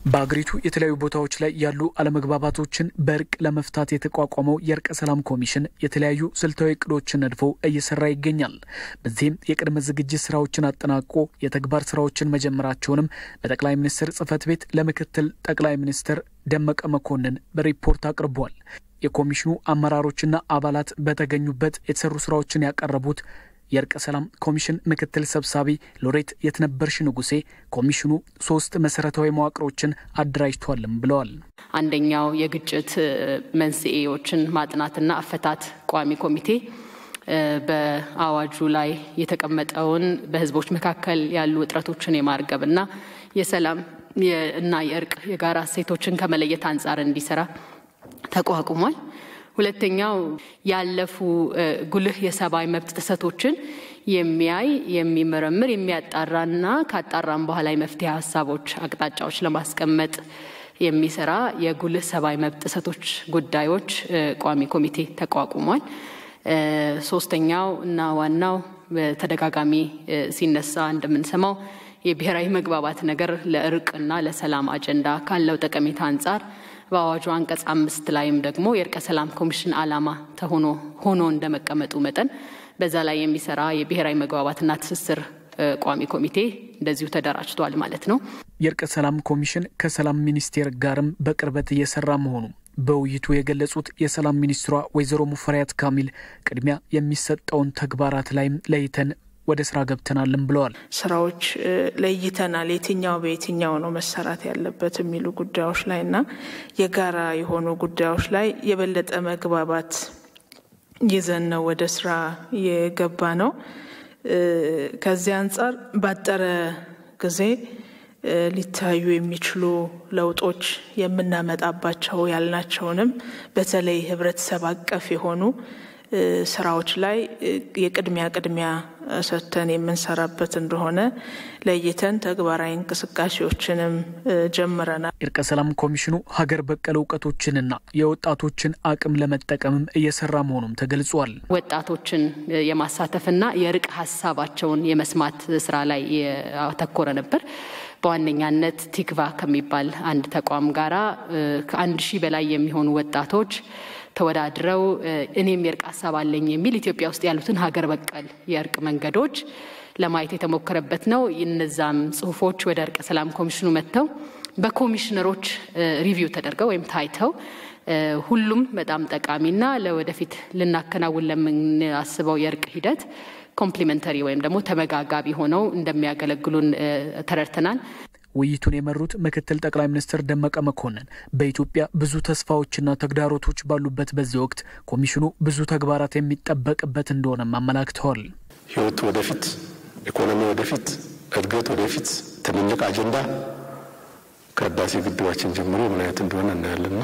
በአገሪቱ የተለያዩ ቦታዎች ላይ ያሉ አለመግባባቶችን በእርቅ ለመፍታት የተቋቋመው የእርቀ ሰላም ኮሚሽን የተለያዩ ስልታዊ እቅዶችን ነድፎ እየሰራ ይገኛል። በዚህም የቅድመ ዝግጅት ስራዎችን አጠናቆ የተግባር ስራዎችን መጀመራቸውንም በጠቅላይ ሚኒስትር ጽህፈት ቤት ለምክትል ጠቅላይ ሚኒስትር ደመቀ መኮንን በሪፖርት አቅርቧል። የኮሚሽኑ አመራሮችና አባላት በተገኙበት የተሰሩ ስራዎችን ያቀረቡት የእርቀ ሰላም ኮሚሽን ምክትል ሰብሳቢ ሎሬት የትነበርሽ ንጉሴ ኮሚሽኑ ሶስት መሰረታዊ መዋቅሮችን አደራጅቷልም ብለዋል። አንደኛው የግጭት መንስኤዎችን ማጥናትና አፈታት ቋሚ ኮሚቴ በአዋጁ ላይ የተቀመጠውን በህዝቦች መካከል ያሉ ውጥረቶችን የማርገብና የሰላም እና የእርቅ የጋራ እሴቶችን ከመለየት አንጻር እንዲሰራ ተቋቁሟል። ሁለተኛው ያለፉ ጉልህ የሰብአዊ መብት ጥሰቶችን የሚያይ የሚመረምር የሚያጣራና ካጣራም በኋላ የመፍትሄ ሀሳቦች አቅጣጫዎች ለማስቀመጥ የሚሰራ የጉልህ ሰብአዊ መብት ጥሰቶች ጉዳዮች ቋሚ ኮሚቴ ተቋቁሟል። ሶስተኛው እና ዋናው በተደጋጋሚ ሲነሳ እንደምንሰማው የብሔራዊ መግባባት ነገር ለእርቅና ለሰላም አጀንዳ ካለው ጠቀሜታ አንጻር በአዋጁ አንቀጽ አምስት ላይም ደግሞ የእርቀ ሰላም ኮሚሽን ዓላማ ተሆኖ ሆኖ እንደመቀመጡ መጠን በዛ ላይ የሚሰራ የብሔራዊ መግባባትና ትስስር ቋሚ ኮሚቴ እንደዚሁ ተደራጅቷል ማለት ነው። የእርቀ ሰላም ኮሚሽን ከሰላም ሚኒስቴር ጋርም በቅርበት እየሰራ መሆኑ በውይይቱ የገለጹት የሰላም ሚኒስትሯ ወይዘሮ ሙፈሪያት ካሚል ቅድሚያ የሚሰጠውን ተግባራት ላይም ለይተን ወደ ስራ ገብተናልም ብለዋል። ስራዎች ለይተናል። የትኛው በየትኛው ነው መሰራት ያለበት የሚሉ ጉዳዮች ላይ እና የጋራ የሆኑ ጉዳዮች ላይ የበለጠ መግባባት ይዘን ነው ወደ ስራ የገባ ነው። ከዚህ አንጻር ባጠረ ጊዜ ሊታዩ የሚችሉ ለውጦች የምናመጣባቸው ያልናቸውንም በተለይ ህብረተሰብ አቀፍ የሆኑ ስራዎች ላይ የቅድሚያ ቅድሚያ ሰጥተን የምንሰራበት እንደሆነ ለይተን ተግባራዊ እንቅስቃሴዎችንም ጀምረናል። የእርቀ ሰላም ኮሚሽኑ ሀገር በቀል እውቀቶችንና የወጣቶችን አቅም ለመጠቀምም እየሰራ መሆኑም ተገልጿል። ወጣቶችን የማሳተፍና የእርቅ ሀሳባቸውን የመስማት ስራ ላይ ያተኮረ ነበር። በዋነኛነት ቲክቫ ከሚባል አንድ ተቋም ጋራ ከአንድ ሺህ በላይ የሚሆኑ ወጣቶች ተወዳድረው እኔም የእርቅ ሀሳብ አለኝ የሚል ኢትዮጵያ ውስጥ ያሉትን ሀገር በቀል የእርቅ መንገዶች ለማየት የተሞከረበት ነው። እነዛም ጽሁፎች ወደ እርቀ ሰላም ኮሚሽኑ መጥተው በኮሚሽነሮች ሪቪው ተደርገው ወይም ታይተው ሁሉም በጣም ጠቃሚና ለወደፊት ልናከናውን ለምናስበው የእርቅ ሂደት ኮምፕሊመንተሪ ወይም ደግሞ ተመጋጋቢ ሆነው እንደሚያገለግሉን ተረድተናል። ውይይቱን የመሩት ምክትል ጠቅላይ ሚኒስትር ደመቀ መኮንን በኢትዮጵያ ብዙ ተስፋዎችና ተግዳሮቶች ባሉበት በዚህ ወቅት ኮሚሽኑ ብዙ ተግባራት የሚጠበቅበት እንደሆነም አመላክተዋል። ህይወት ወደፊት፣ ኢኮኖሚ ወደፊት፣ እድገት ወደፊት ትልልቅ አጀንዳ ከህዳሴ ግድባችን ጀምሮ ምን አይነት እንደሆነ እናያለንና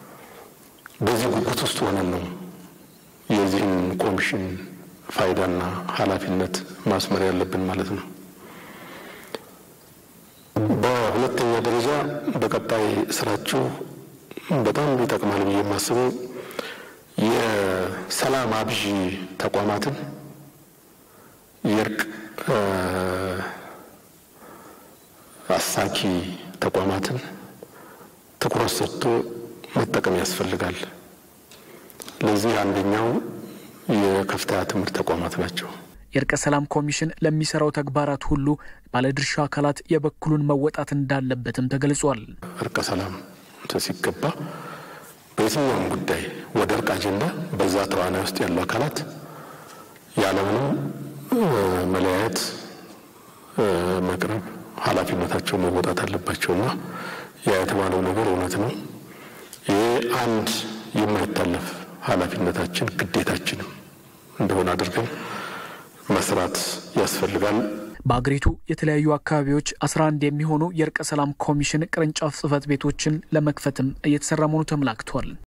በዚህ ጉጉት ውስጥ ሆነን ነው የዚህን ኮሚሽን ፋይዳና ኃላፊነት ማስመር ያለብን ማለት ነው። በሁለተኛ ደረጃ በቀጣይ ስራችሁ በጣም ይጠቅማል ብዬ የማስበው የሰላም አብዢ ተቋማትን የእርቅ አሳኪ ተቋማትን ትኩረት ሰጥቶ መጠቀም ያስፈልጋል። ለዚህ አንደኛው የከፍተኛ ትምህርት ተቋማት ናቸው። የእርቀ ሰላም ኮሚሽን ለሚሰራው ተግባራት ሁሉ ባለድርሻ አካላት የበኩሉን መወጣት እንዳለበትም ተገልጿል። እርቀ ሰላም ሲገባ በየትኛውም ጉዳይ ወደ እርቅ አጀንዳ በዛ ተዋናይ ውስጥ ያሉ አካላት ያለምንም መለያየት መቅረብ ኃላፊነታቸው መወጣት አለባቸውና ያ የተባለው ነገር እውነት ነው። ይህ አንድ የማይታለፍ ኃላፊነታችን ግዴታችንም እንደሆነ አድርገን መስራት ያስፈልጋል። በአገሪቱ የተለያዩ አካባቢዎች 11 የሚሆኑ የእርቀ ሰላም ኮሚሽን ቅርንጫፍ ጽህፈት ቤቶችን ለመክፈትም እየተሰራ መሆኑ ተመላክቷል።